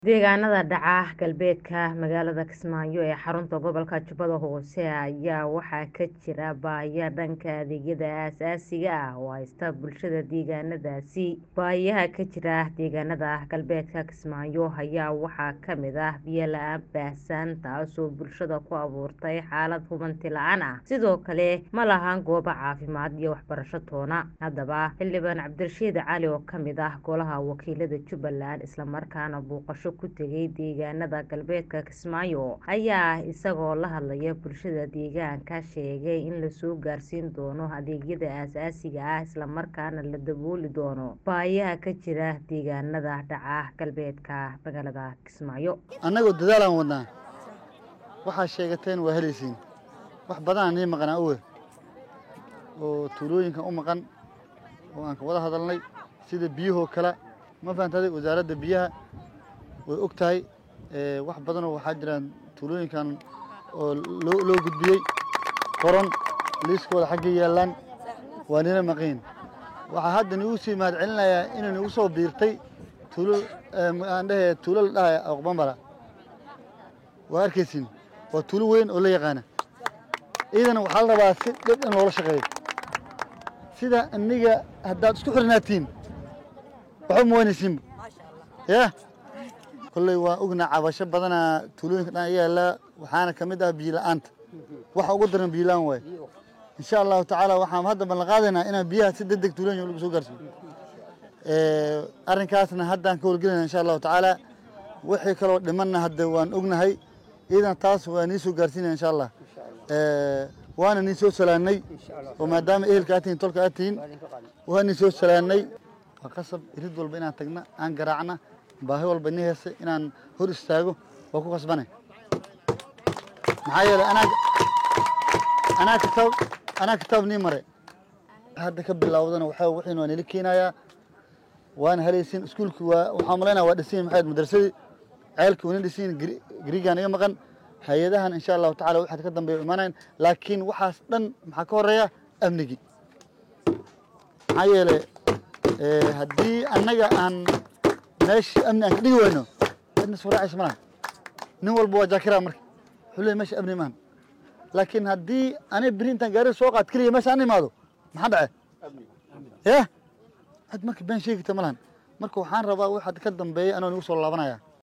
Deegaanada dhaca galbeedka magaalada Kismaayo ee xarunta gobolka Jubbada Hoose ayaa waxaa ka jira baahiyo dhanka adeegyada aasaasiga ah oo haysta bulshada deegaanadaasi. Baahiyaha ka jira deegaanada galbeedka Kismaayo ayaa waxaa ka mid ah biyo la'aan baahsan taasoo bulshada ku abuurtay xaalad hubanti la'aan ah. Sidoo kale ma lahan goobo caafimaad iyo waxbarasho toona. Haddaba xildhibaan Cabdirashiid Cali oo ka mid ah golaha wakiilada Jubbaland isla markaana booqasho ku tegay deegaanada galbeedka Kismaayo ayaa isagoo la hadlaya bulshada deegaanka sheegay in lasoo gaarsiin doono adeegyada aasaasiga ah isla markaana la dabooli doono baahiyaha ka jira deegaanada dhaca galbeedka magaalada Kismaayo. annagoo dadaalaan wadnaa waxaa sheegateen waa helaysiin wax badanaa nii maqanaa owe oo tuulooyinkan u maqan oo aan ka wada hadalnay sida biyahoo kale ma fahantaday wasaaradda biyaha way og tahay ee, wax badanoo waxaa jiraan tuulooyinkan oo loo loo gudbiyey qoran liiskooda xaggay yaallaan waa nina maqiin waxaa hadda nigu sii mahad celinayaa inay nagu soo biirtay tuulo ee, aan dhehe tuulo la dhahaya aqbambala waa arkaysiin waa tuulo weyn oo la yaqaana ciidana waxaa la rabaa si dhib in loola shaqeeyo sida iniga haddaad isku xirnaatiin waxba ma waynaysiinba ya kolley waa ognaa cabasho badanaa tuulooyinka dhan yaala waxaana ka mid ah biyo la'aanta waxa ugu daran biyo la'aan waaye insha allahu tacaala waxaan hadda ballan qaadaynaa inaan biyaha si degdeg tuulooyinka lagu soo gaarsiiyo Ee, arrinkaasna haddaan ka howlgelinaa insha allahu tacaala wixii kaloo dhimanna hadda waan ognahay iidan taas waa nii soo gaarsiinaya insha allah Ee, waana nii soo salaannay oo maadaama ehelka aad tihiin tolka aad tihiin waa nii soo salaannay waa qasab irid walba inaan tagna aan garaacna baahi walba nii heesta inaan hor istaago waa ku qasbanay maxaa yeelay anaa anaa kitaab anaa kitaab nii mare hadda ka bilowdana waxaa wixiin waa nila keenayaa waana helaysiin iskuulki waa waxaan malaynaya waa dhisiin maxay madrasadii ceelki wana dhisiin garigaan iga maqan hay-adahan insha allahu tacala waxaad ka dambeeya imaanayn laakiin waxaas dhan maxaa ka horeeya amnigii maxaa yeelay ee, haddii annaga aan meesha amni aan ka dhigi wayno cidna soo raacaysa malaha nin walba waa jaakira marka wuxuu leeyahy meesha amni maahan laakiin haddii aniga beri intaan gaari soo qaad keliya meesha aan imaado maxaa dhace ya cid marka been sheegi karta ma lahan marka waxaan rabaa waxaad ka dambeeya anoo nagu soo laabanaya